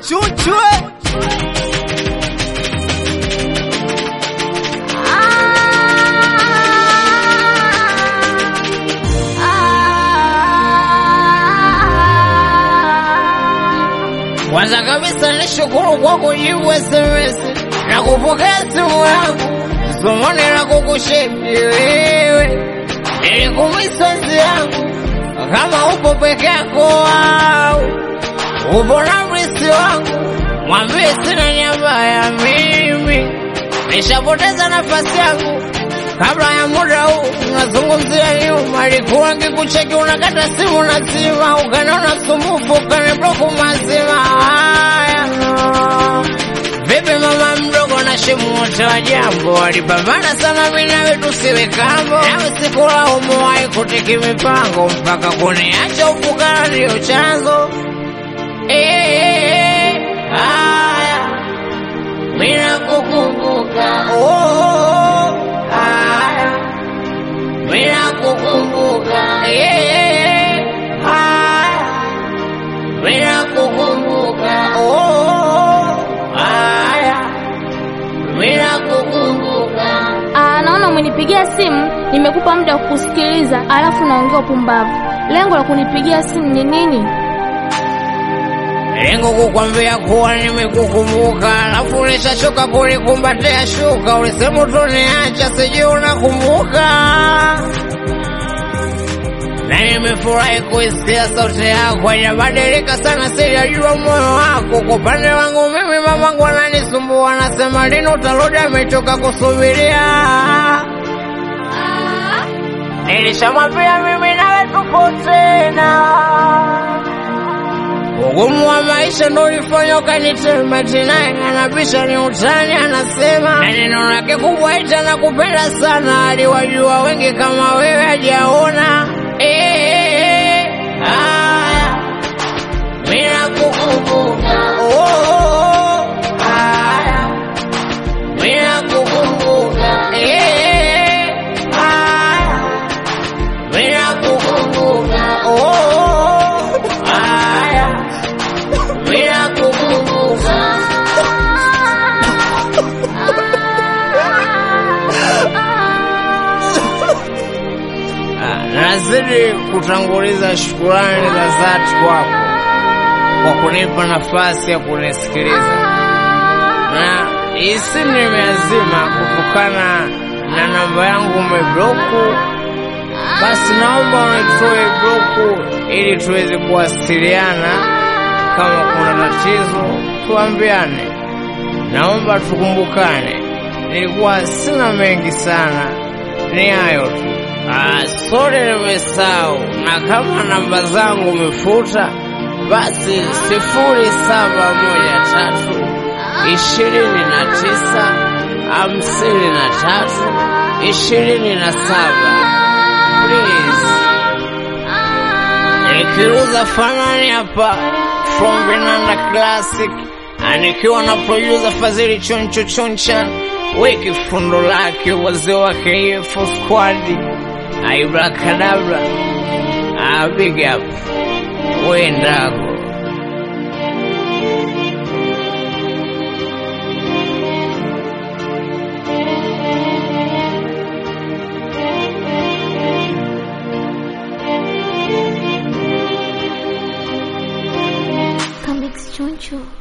Chuchwe Kwanza kabisa nishukuru kwa kujibu SMS na kupokea simu yangu, zumuni la kukushepi wewe. Nilikumisa nzi yangu kama upo peke yako au upo na mrisi wangu, mwambie sina nyamba ya mimi, nishapoteza nafasi yangu kabla ya muda huu. Unazungumzia nyuma, alikuwa ngikucheki, unakata simu na sima, ukanaona sumbufu, ukanibloku mazima. Haya, vipi mama mdogo na shemu wote wa jambo walipambana sana, mimi nawe tusiwe kambo, nawe sikulaumu, haikutiki mipango mpaka kuniacha ufukara ndio chanzo. Eh, haya mimi nakukumbuka, oh, haya mimi nakukumbuka, eh, haya mimi nakukumbuka, oh, haya mimi nakukumbuka. Ah, naona umenipigia simu, nimekupa muda wa kukusikiliza, alafu naongea upumbavu. Lengo la kunipigia simu ni nini? Lengo kukwambia kuwa nimekukumbuka, alafu nishachoka kulikumbatia shuka. Ulisema utoniacha, sijui unakumbuka. Na nimefurahi kuisikia sauti yako, haijabadilika sana, sijajua moyo wako. Kwa upande wangu mimi, mamangu ananisumbua, anasema lini utarudi, amechoka kusubiria. Nilishamwambia mimi nawe tupo tena Ugumu wa maisha ndo ulifanya ukanitema tena, anabisha ni utani, anasema na neno lake kubwa ita na kupenda sana, aliwajua wengi kama wewe hajaona. Eh, haya, mimi nakukumbuka, oh, haya, mimi nakukumbuka, eh, haya, mimi nakukumbuka, oh, haya bila kukumbuka. Ah, Nazidi kutanguliza shukurani za dhati kwako kwa kunipa nafasi ya kunisikiliza, na hii simu nimeazima kutokana na namba yangu umebloku. Basi naomba unitoe bloku ili tuweze kuwasiliana. Kama kuna tatizo tuambiane, naomba tukumbukane. Nilikuwa sina mengi sana, ni hayo tu. Ah, sorry nimesahau, na kama namba zangu umefuta, basi sifuri saba moja tatu ishirini na tisa hamsini na tatu ishirini na saba please. Nikiuza fanani hapa from Vinanda Classic, anikiwa na producer Fadhili Choncho Choncha, weki fundo lake wazee wa KF Squad, Aibrakadabra, ah, big up wendako Comics Choncho.